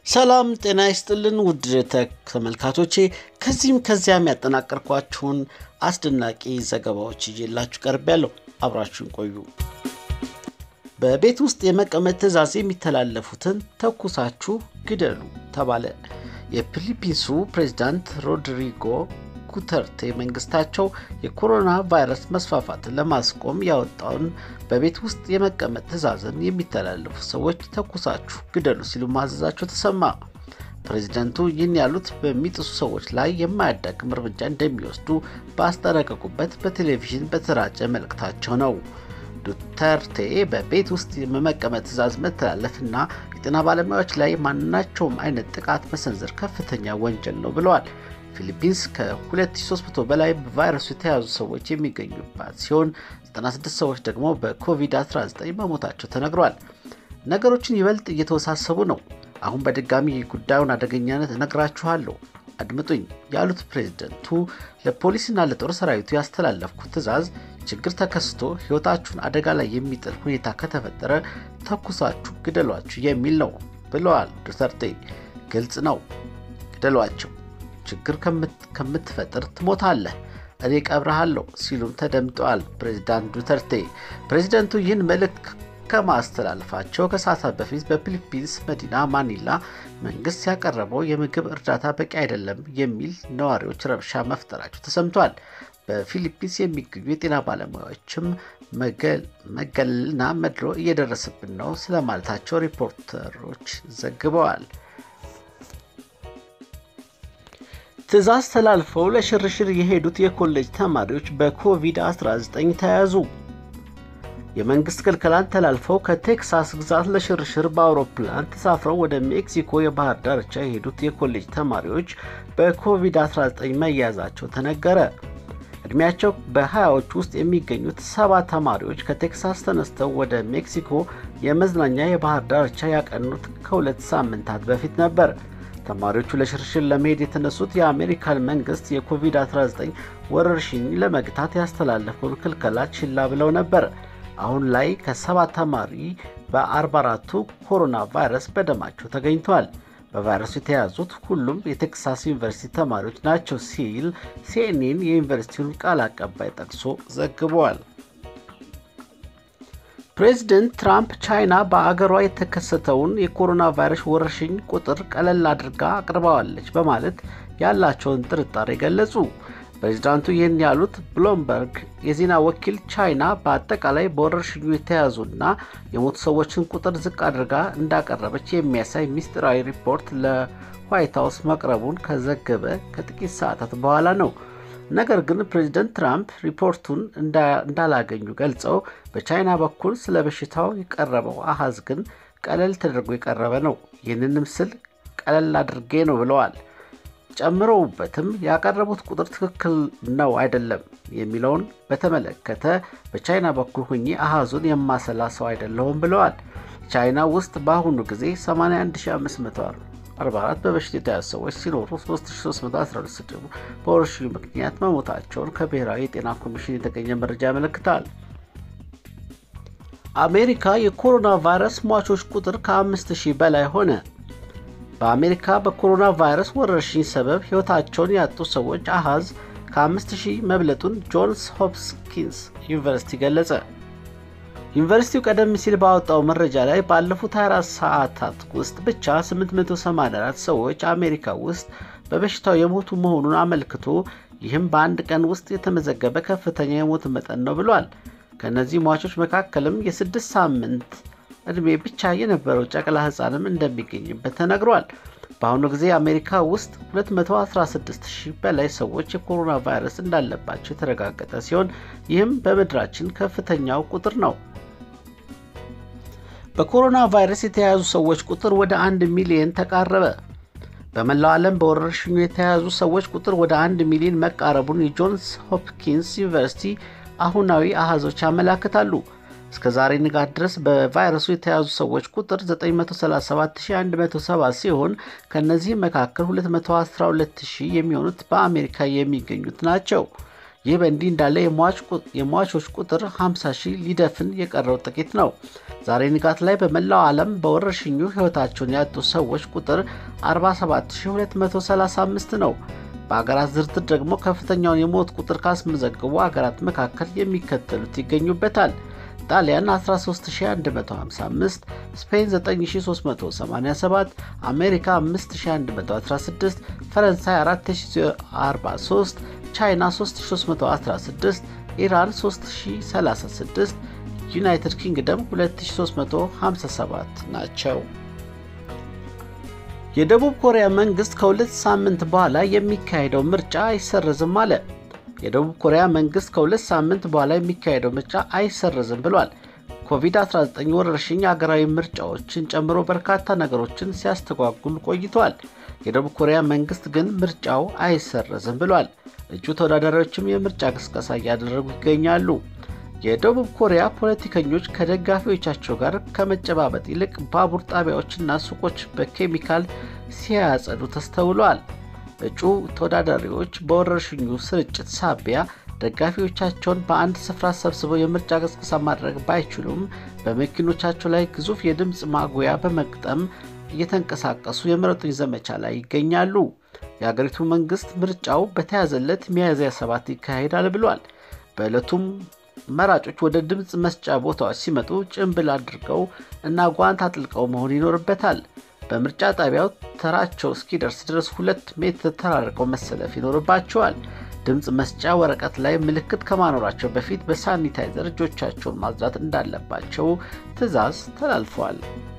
ሰላም ጤና ይስጥልን ውድ ተመልካቾቼ፣ ከዚህም ከዚያም ያጠናቀርኳችሁን አስደናቂ ዘገባዎች ይዤላችሁ ቀርቤያለሁ። አብራችሁን ቆዩ። በቤት ውስጥ የመቀመጥ ትዕዛዝ የሚተላለፉትን ተኩሳችሁ ግደሉ ተባለ። የፊሊፒንሱ ፕሬዚዳንት ሮድሪጎ ጉተርቴ መንግስታቸው የኮሮና ቫይረስ መስፋፋትን ለማስቆም ያወጣውን በቤት ውስጥ የመቀመጥ ትዕዛዝን የሚተላለፉ ሰዎች ተኩሳችሁ ግደሉ ሲሉ ማዘዛቸው ተሰማ። ፕሬዚደንቱ ይህን ያሉት በሚጥሱ ሰዎች ላይ የማያዳግም እርምጃ እንደሚወስዱ ባስጠነቀቁበት በቴሌቪዥን በተሰራጨ መልእክታቸው ነው። ዱተርቴ በቤት ውስጥ የመቀመጥ ትዕዛዝ መተላለፍና የጤና ባለሙያዎች ላይ ማናቸውም አይነት ጥቃት መሰንዘር ከፍተኛ ወንጀል ነው ብለዋል። ፊሊፒንስ ከ2300 በላይ በቫይረሱ የተያዙ ሰዎች የሚገኙባት ሲሆን 96 ሰዎች ደግሞ በኮቪድ-19 መሞታቸው ተነግሯል። ነገሮችን ይበልጥ እየተወሳሰቡ ነው። አሁን በድጋሚ ጉዳዩን አደገኛነት እነግራችኋለሁ፣ አድምጡኝ ያሉት ፕሬዝደንቱ ለፖሊስና ለጦር ሰራዊቱ ያስተላለፍኩት ትዕዛዝ ችግር ተከስቶ ሕይወታችሁን አደጋ ላይ የሚጥል ሁኔታ ከተፈጠረ ተኩሳችሁ ግደሏችሁ የሚል ነው ብለዋል ዱተርቴ። ግልጽ ነው፣ ግደሏቸው ችግር ከምትፈጥር ትሞታለህ፣ እኔ ቀብረሃለሁ ሲሉም ተደምጠዋል ፕሬዚዳንት ዱተርቴ። ፕሬዚደንቱ ይህን መልእክት ከማስተላለፋቸው ከሰዓታት በፊት በፊሊፒንስ መዲና ማኒላ መንግስት ያቀረበው የምግብ እርዳታ በቂ አይደለም የሚል ነዋሪዎች ረብሻ መፍጠራቸው ተሰምቷል። በፊሊፒንስ የሚገኙ የጤና ባለሙያዎችም መገለልና መድሎ እየደረሰብን ነው ስለማለታቸው ሪፖርተሮች ዘግበዋል። ትዕዛዝ ተላልፈው ለሽርሽር የሄዱት የኮሌጅ ተማሪዎች በኮቪድ-19 ተያዙ። የመንግሥት ክልከላን ተላልፈው ከቴክሳስ ግዛት ለሽርሽር በአውሮፕላን ተሳፍረው ወደ ሜክሲኮ የባህር ዳርቻ የሄዱት የኮሌጅ ተማሪዎች በኮቪድ-19 መያዛቸው ተነገረ። ዕድሜያቸው በሀያዎች ውስጥ የሚገኙት ሰባ ተማሪዎች ከቴክሳስ ተነስተው ወደ ሜክሲኮ የመዝናኛ የባህር ዳርቻ ያቀኑት ከሁለት ሳምንታት በፊት ነበር። ተማሪዎቹ ለሽርሽር ለመሄድ የተነሱት የአሜሪካን መንግስት የኮቪድ-19 ወረርሽኝ ለመግታት ያስተላለፈውን ክልከላ ችላ ብለው ነበር። አሁን ላይ ከሰባት ተማሪ በ44ቱ ኮሮና ቫይረስ በደማቸው ተገኝተዋል። በቫይረሱ የተያዙት ሁሉም የቴክሳስ ዩኒቨርሲቲ ተማሪዎች ናቸው ሲል ሲኤንኤን የዩኒቨርሲቲውን ቃል አቀባይ ጠቅሶ ዘግቧል። ፕሬዚደንት ትራምፕ ቻይና በአገሯ የተከሰተውን የኮሮና ቫይረስ ወረርሽኝ ቁጥር ቀለል አድርጋ አቅርባዋለች በማለት ያላቸውን ጥርጣሬ ገለጹ። ፕሬዚዳንቱ ይህን ያሉት ብሉምበርግ የዜና ወኪል ቻይና በአጠቃላይ በወረርሽኙ የተያዙና የሞቱ ሰዎችን ቁጥር ዝቅ አድርጋ እንዳቀረበች የሚያሳይ ምስጢራዊ ሪፖርት ለዋይት ሀውስ መቅረቡን ከዘገበ ከጥቂት ሰዓታት በኋላ ነው። ነገር ግን ፕሬዚደንት ትራምፕ ሪፖርቱን እንዳላገኙ ገልጸው በቻይና በኩል ስለ በሽታው የቀረበው አሃዝ ግን ቀለል ተደርጎ የቀረበ ነው፣ ይህንን ምስል ቀለል አድርጌ ነው ብለዋል። ጨምረውበትም ያቀረቡት ቁጥር ትክክል ነው አይደለም የሚለውን በተመለከተ በቻይና በኩል ሁኜ አሃዙን የማሰላ ሰው አይደለሁም ብለዋል። ቻይና ውስጥ በአሁኑ ጊዜ 81544 በበሽታ የተያዙ ሰዎች ሲኖሩ 3312 ደግሞ በወረርሽኙ ምክንያት መሞታቸውን ከብሔራዊ የጤና ኮሚሽን የተገኘ መረጃ ያመለክታል። አሜሪካ የኮሮና ቫይረስ ሟቾች ቁጥር ከ5000 በላይ ሆነ። በአሜሪካ በኮሮና ቫይረስ ወረርሽኝ ሰበብ ሕይወታቸውን ያጡ ሰዎች አሃዝ ከ5000 መብለጡን ጆንስ ሆፕኪንስ ዩኒቨርሲቲ ገለጸ። ዩኒቨርሲቲው ቀደም ሲል ባወጣው መረጃ ላይ ባለፉት 24 ሰዓታት ውስጥ ብቻ 884 ሰዎች አሜሪካ ውስጥ በበሽታው የሞቱ መሆኑን አመልክቶ ይህም በአንድ ቀን ውስጥ የተመዘገበ ከፍተኛ የሞት መጠን ነው ብሏል። ከእነዚህ ሟቾች መካከልም የስድስት ሳምንት ዕድሜ ብቻ የነበረው ጨቅላ ሕፃንም እንደሚገኝበት ተነግሯል። በአሁኑ ጊዜ አሜሪካ ውስጥ 216 ሺህ በላይ ሰዎች የኮሮና ቫይረስ እንዳለባቸው የተረጋገጠ ሲሆን ይህም በምድራችን ከፍተኛው ቁጥር ነው። በኮሮና ቫይረስ የተያዙ ሰዎች ቁጥር ወደ አንድ ሚሊዮን ተቃረበ። በመላው ዓለም በወረርሽኙ የተያዙ ሰዎች ቁጥር ወደ አንድ ሚሊዮን መቃረቡን የጆንስ ሆፕኪንስ ዩኒቨርሲቲ አሁናዊ አሃዞች ያመላክታሉ። እስከ ዛሬ ንጋት ድረስ በቫይረሱ የተያዙ ሰዎች ቁጥር 937170 ሲሆን ከእነዚህም መካከል 212000 የሚሆኑት በአሜሪካ የሚገኙት ናቸው። ይህ በእንዲህ እንዳለ የሟቾች ቁጥር 50 ሺህ ሊደፍን የቀረው ጥቂት ነው። ዛሬ ንጋት ላይ በመላው ዓለም በወረርሽኙ ሕይወታቸውን ያጡ ሰዎች ቁጥር 47235 ነው። በአገራት ዝርዝር ደግሞ ከፍተኛውን የሞት ቁጥር ካስመዘገቡ አገራት መካከል የሚከተሉት ይገኙበታል። ጣሊያን 13155፣ ስፔን 9387፣ አሜሪካ 5116፣ ፈረንሳይ 4043፣ ቻይና 3316፣ ኢራን 3036፣ ዩናይትድ ኪንግደም 2357 ናቸው። የደቡብ ኮሪያ መንግስት ከሁለት ሳምንት በኋላ የሚካሄደው ምርጫ አይሰረዝም አለ። የደቡብ ኮሪያ መንግስት ከሁለት ሳምንት በኋላ የሚካሄደው ምርጫ አይሰረዝም ብሏል። ኮቪድ-19 ወረርሽኝ አገራዊ ምርጫዎችን ጨምሮ በርካታ ነገሮችን ሲያስተጓጉል ቆይቷል። የደቡብ ኮሪያ መንግስት ግን ምርጫው አይሰረዝም ብሏል። እጩ ተወዳዳሪዎችም የምርጫ ቅስቀሳ እያደረጉ ይገኛሉ። የደቡብ ኮሪያ ፖለቲከኞች ከደጋፊዎቻቸው ጋር ከመጨባበጥ ይልቅ ባቡር ጣቢያዎችና ሱቆች በኬሚካል ሲያጸዱ ተስተውለዋል። እጩ ተወዳዳሪዎች በወረርሽኙ ስርጭት ሳቢያ ደጋፊዎቻቸውን በአንድ ስፍራ ሰብስበው የምርጫ ቅስቀሳ ማድረግ ባይችሉም በመኪኖቻቸው ላይ ግዙፍ የድምፅ ማጉያ በመግጠም እየተንቀሳቀሱ የምረጡኝ ዘመቻ ላይ ይገኛሉ። የአገሪቱ መንግስት ምርጫው በተያዘለት ሚያዝያ ሰባት ይካሄዳል ብሏል። በዕለቱም መራጮች ወደ ድምፅ መስጫ ቦታዎች ሲመጡ ጭንብል አድርገው እና ጓንት አጥልቀው መሆን ይኖርበታል። በምርጫ ጣቢያው ተራቸው እስኪደርስ ድረስ ሁለት ሜትር ተራርቀው መሰለፍ ይኖርባቸዋል። ድምፅ መስጫ ወረቀት ላይ ምልክት ከማኖራቸው በፊት በሳኒታይዘር እጆቻቸውን ማጽዳት እንዳለባቸው ትዕዛዝ ተላልፏል።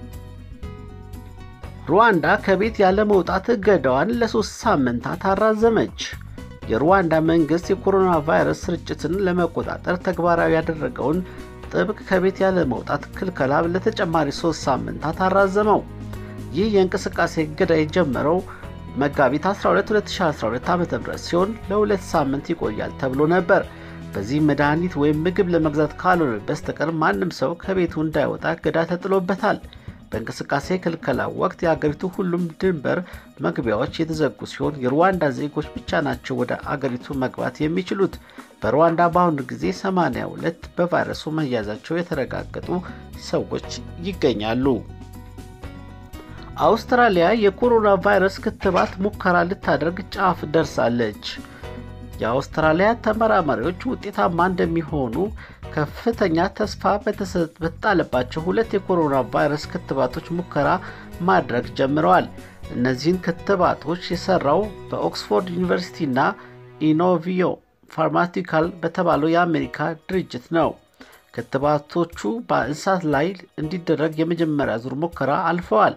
ሩዋንዳ ከቤት ያለ መውጣት እገዳዋን ለሶስት ሳምንታት አራዘመች። የሩዋንዳ መንግስት የኮሮና ቫይረስ ስርጭትን ለመቆጣጠር ተግባራዊ ያደረገውን ጥብቅ ከቤት ያለ መውጣት ክልከላ ለተጨማሪ ሶስት ሳምንታት አራዘመው። ይህ የእንቅስቃሴ እገዳ የጀመረው መጋቢት 12 2012 ዓ ም ሲሆን ለሁለት ሳምንት ይቆያል ተብሎ ነበር። በዚህ መድኃኒት ወይም ምግብ ለመግዛት ካልሆነ በስተቀር ማንም ሰው ከቤቱ እንዳይወጣ እገዳ ተጥሎበታል። በእንቅስቃሴ ክልከላ ወቅት የአገሪቱ ሁሉም ድንበር መግቢያዎች የተዘጉ ሲሆን የሩዋንዳ ዜጎች ብቻ ናቸው ወደ አገሪቱ መግባት የሚችሉት። በሩዋንዳ በአሁኑ ጊዜ 82 በቫይረሱ መያዛቸው የተረጋገጡ ሰዎች ይገኛሉ። አውስትራሊያ የኮሮና ቫይረስ ክትባት ሙከራ ልታደርግ ጫፍ ደርሳለች። የአውስትራሊያ ተመራማሪዎች ውጤታማ እንደሚሆኑ ከፍተኛ ተስፋ በተጣለባቸው ሁለት የኮሮና ቫይረስ ክትባቶች ሙከራ ማድረግ ጀምረዋል። እነዚህን ክትባቶች የሰራው በኦክስፎርድ ዩኒቨርሲቲና ኢኖቪዮ ፋርማቲካል በተባለው የአሜሪካ ድርጅት ነው። ክትባቶቹ በእንስሳት ላይ እንዲደረግ የመጀመሪያ ዙር ሙከራ አልፈዋል።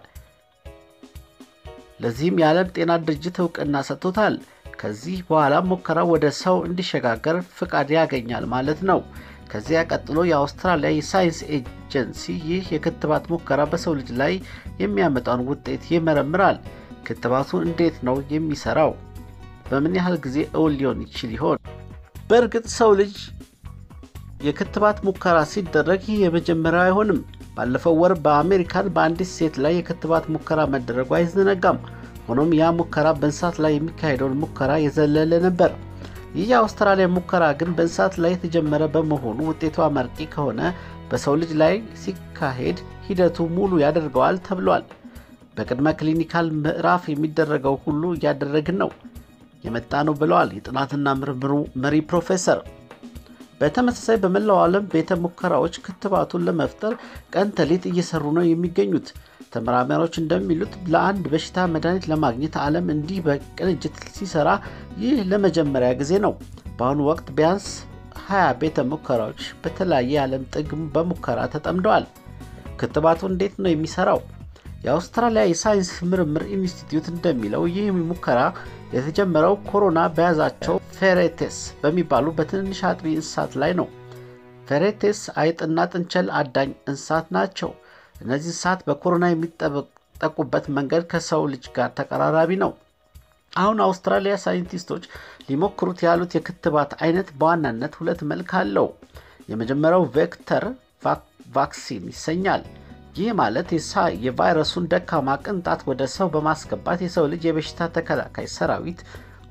ለዚህም የዓለም ጤና ድርጅት እውቅና ሰጥቶታል። ከዚህ በኋላ ሙከራው ወደ ሰው እንዲሸጋገር ፍቃድ ያገኛል ማለት ነው። ከዚያ ቀጥሎ የአውስትራሊያ የሳይንስ ኤጀንሲ ይህ የክትባት ሙከራ በሰው ልጅ ላይ የሚያመጣውን ውጤት ይመረምራል። ክትባቱ እንዴት ነው የሚሰራው? በምን ያህል ጊዜ እውን ሊሆን ይችል ይሆን? በእርግጥ ሰው ልጅ የክትባት ሙከራ ሲደረግ ይህ የመጀመሪያው አይሆንም። ባለፈው ወር በአሜሪካን በአንዲት ሴት ላይ የክትባት ሙከራ መደረጉ አይዘነጋም። ሆኖም ያ ሙከራ በእንስሳት ላይ የሚካሄደውን ሙከራ የዘለለ ነበር። ይህ የአውስትራሊያ ሙከራ ግን በእንስሳት ላይ የተጀመረ በመሆኑ ውጤቱ አመርቂ ከሆነ በሰው ልጅ ላይ ሲካሄድ ሂደቱ ሙሉ ያደርገዋል ተብሏል። በቅድመ ክሊኒካል ምዕራፍ የሚደረገው ሁሉ እያደረግን ነው የመጣ ነው ብለዋል የጥናትና ምርምሩ መሪ ፕሮፌሰር። በተመሳሳይ በመላው ዓለም ቤተ ሙከራዎች ክትባቱን ለመፍጠር ቀን ተሌት እየሰሩ ነው የሚገኙት። ተመራማሪዎች እንደሚሉት ለአንድ በሽታ መድኃኒት ለማግኘት ዓለም እንዲህ በቅንጅት ሲሰራ ይህ ለመጀመሪያ ጊዜ ነው። በአሁኑ ወቅት ቢያንስ 20 ቤተ ሙከራዎች በተለያየ የዓለም ጥግ በሙከራ ተጠምደዋል። ክትባቱ እንዴት ነው የሚሰራው? የአውስትራሊያ የሳይንስ ምርምር ኢንስቲትዩት እንደሚለው ይህ ሙከራ የተጀመረው ኮሮና በያዛቸው ፌሬቴስ በሚባሉ በትንንሽ አጥቢ እንስሳት ላይ ነው። ፌሬቴስ አይጥና ጥንቸል አዳኝ እንስሳት ናቸው። እነዚህ እንስሳት በኮሮና የሚጠቁበት መንገድ ከሰው ልጅ ጋር ተቀራራቢ ነው። አሁን አውስትራሊያ ሳይንቲስቶች ሊሞክሩት ያሉት የክትባት አይነት በዋናነት ሁለት መልክ አለው። የመጀመሪያው ቬክተር ቫክሲን ይሰኛል። ይህ ማለት የቫይረሱን ደካማ ቅንጣት ወደ ሰው በማስገባት የሰው ልጅ የበሽታ ተከላካይ ሰራዊት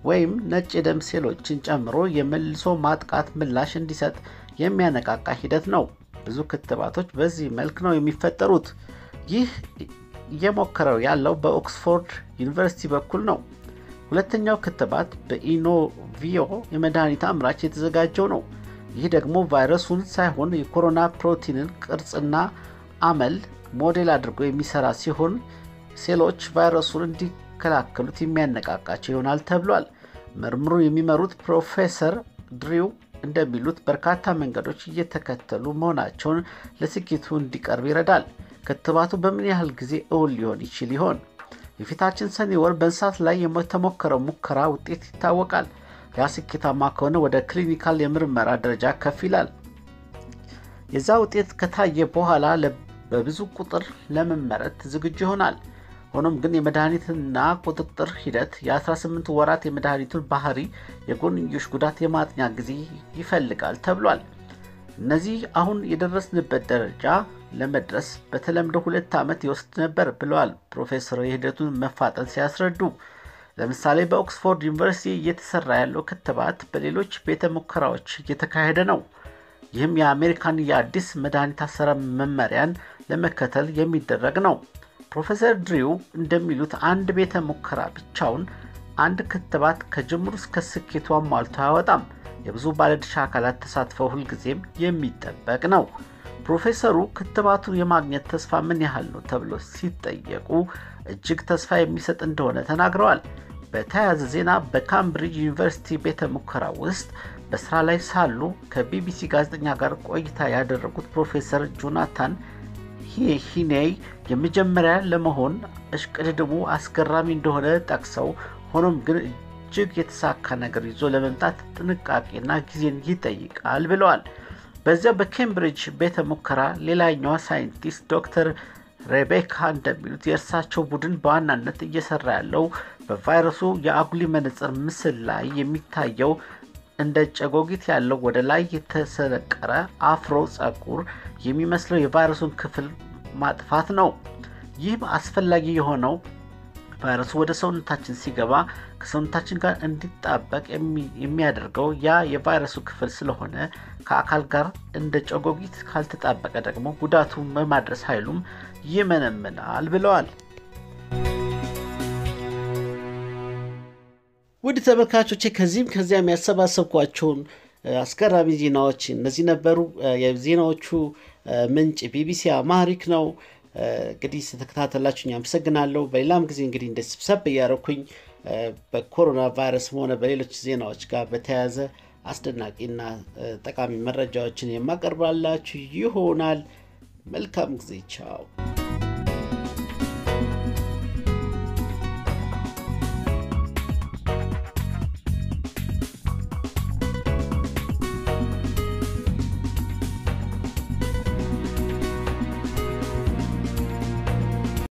ወይም ነጭ የደም ሴሎችን ጨምሮ የመልሶ ማጥቃት ምላሽ እንዲሰጥ የሚያነቃቃ ሂደት ነው። ብዙ ክትባቶች በዚህ መልክ ነው የሚፈጠሩት። ይህ እየሞከረው ያለው በኦክስፎርድ ዩኒቨርሲቲ በኩል ነው። ሁለተኛው ክትባት በኢኖቪዮ የመድኃኒት አምራች የተዘጋጀው ነው። ይህ ደግሞ ቫይረሱን ሳይሆን የኮሮና ፕሮቲንን ቅርጽና አመል ሞዴል አድርጎ የሚሰራ ሲሆን ሴሎች ቫይረሱን እንዲከላከሉት የሚያነቃቃቸው ይሆናል ተብሏል። ምርምሩ የሚመሩት ፕሮፌሰር ድሪው እንደሚሉት በርካታ መንገዶች እየተከተሉ መሆናቸውን ለስኬቱ እንዲቀርብ ይረዳል። ክትባቱ በምን ያህል ጊዜ እውን ሊሆን ይችል ይሆን? የፊታችን ሰኔ ወር በእንስሳት ላይ የተሞከረው ሙከራ ውጤት ይታወቃል። ያ ስኬታማ ከሆነ ወደ ክሊኒካል የምርመራ ደረጃ ከፍ ይላል። የዛ ውጤት ከታየ በኋላ በብዙ ቁጥር ለመመረት ዝግጁ ይሆናል። ሆኖም ግን የመድኃኒትና ቁጥጥር ሂደት የ18 ወራት የመድኃኒቱን ባህሪ፣ የጎንዮሽ ጉዳት የማጥኛ ጊዜ ይፈልጋል ተብሏል። እነዚህ አሁን የደረስንበት ደረጃ ለመድረስ በተለምዶ ሁለት ዓመት ይወስድ ነበር ብለዋል ፕሮፌሰሩ የሂደቱን መፋጠን ሲያስረዱ። ለምሳሌ በኦክስፎርድ ዩኒቨርሲቲ እየተሰራ ያለው ክትባት በሌሎች ቤተ ሙከራዎች እየተካሄደ ነው። ይህም የአሜሪካን የአዲስ መድኃኒት አሰራር መመሪያን ለመከተል የሚደረግ ነው። ፕሮፌሰር ድሪው እንደሚሉት አንድ ቤተ ሙከራ ብቻውን አንድ ክትባት ከጅምሩ እስከ ስኬቱ አሟልቶ አያወጣም። የብዙ ባለድርሻ አካላት ተሳትፈው ሁልጊዜም የሚጠበቅ ነው። ፕሮፌሰሩ ክትባቱን የማግኘት ተስፋ ምን ያህል ነው ተብሎ ሲጠየቁ እጅግ ተስፋ የሚሰጥ እንደሆነ ተናግረዋል። በተያያዘ ዜና በካምብሪጅ ዩኒቨርሲቲ ቤተ ሙከራ ውስጥ በስራ ላይ ሳሉ ከቢቢሲ ጋዜጠኛ ጋር ቆይታ ያደረጉት ፕሮፌሰር ጆናታን ሂኔይ የመጀመሪያ ለመሆን እሽቅድድሙ አስገራሚ እንደሆነ ጠቅሰው ሆኖም ግን እጅግ የተሳካ ነገር ይዞ ለመምጣት ጥንቃቄና ጊዜን ይጠይቃል ብለዋል። በዚያ በኬምብሪጅ ቤተ ሙከራ ሌላኛዋ ሳይንቲስት ዶክተር ሬቤካ እንደሚሉት የእርሳቸው ቡድን በዋናነት እየሰራ ያለው በቫይረሱ የአጉሊ መነጽር ምስል ላይ የሚታየው እንደ ጨጎጊት ያለው ወደ ላይ የተሰነቀረ አፍሮ ጸጉር የሚመስለው የቫይረሱን ክፍል ማጥፋት ነው። ይህም አስፈላጊ የሆነው ቫይረሱ ወደ ሰውነታችን ሲገባ ከሰውነታችን ጋር እንዲጣበቅ የሚያደርገው ያ የቫይረሱ ክፍል ስለሆነ ከአካል ጋር እንደ ጨጎጊት ካልተጣበቀ ደግሞ ጉዳቱ በማድረስ ኃይሉም ይመነምናል ብለዋል። ውድ ተመልካቾቼ ከዚህም ከዚያም ያሰባሰብኳቸውን አስገራሚ ዜናዎች እነዚህ ነበሩ። የዜናዎቹ ምንጭ ቢቢሲ አማሪክ ነው። እንግዲህ ስተከታተላችሁኝ አመሰግናለሁ። በሌላም ጊዜ እንግዲህ እንደ ስብሰብ እያደረኩኝ በኮሮና ቫይረስም ሆነ በሌሎች ዜናዎች ጋር በተያያዘ አስደናቂና ጠቃሚ መረጃዎችን የማቀርባላችሁ ይሆናል። መልካም ጊዜ። ቻው